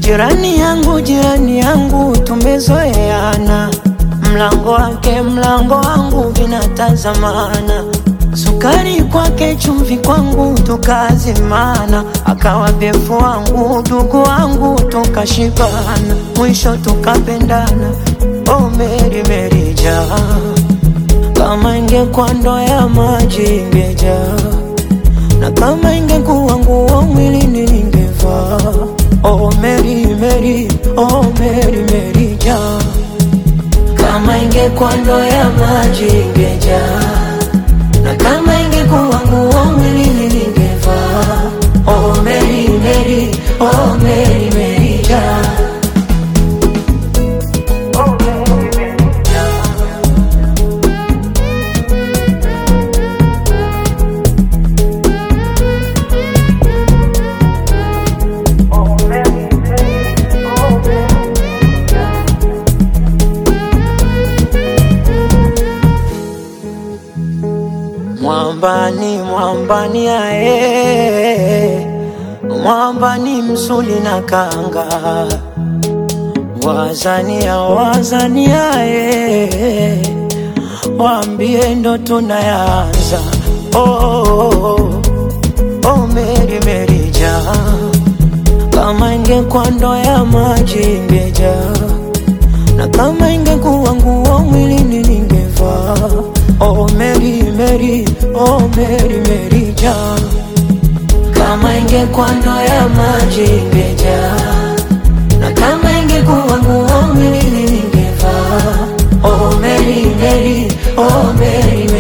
Jirani yangu, jirani yangu, tumezoeana, mlango wake mlango wangu vinatazamana, sukari kwake chumvi kwangu tukazimana, akawa befu wangu ndugu wangu tukashibana, mwisho tukapendana. Oh Meri Meri jaa, kama ingekuwa ndoo ya maji ingejaa na kama ingekuwa nguo mwilini ningevaa. Oh Mary Mary, oh Mary Mary jaa, kama ingekuwa ndoo ya maji ingejaa, na kama ingekuwa nguo mwilini ningevaa. Oh Mary Mary, oh Mary Mary jaa. Oh Mary Mary jaa. Oh Mary Mary, oh Mary jaa. Mwambani, mwambani ae, mwambani msuli na kanga, wazania, wazania ae, waambie ndo tunayanza. Oh, oh, oh, oh, Meri Meri jaa, kama ingekuwa ndoo ya maji ingejaa na kama ingekuwa nguo mwilini ningevaa. Oh Mary Mary, oh Mary Mary jaa, kama ingekuwa ndoo ya maji ingejaa, na kama ingekuwa nguo mwilini ningevaa. Oh Mary Mary, oh Mary Mary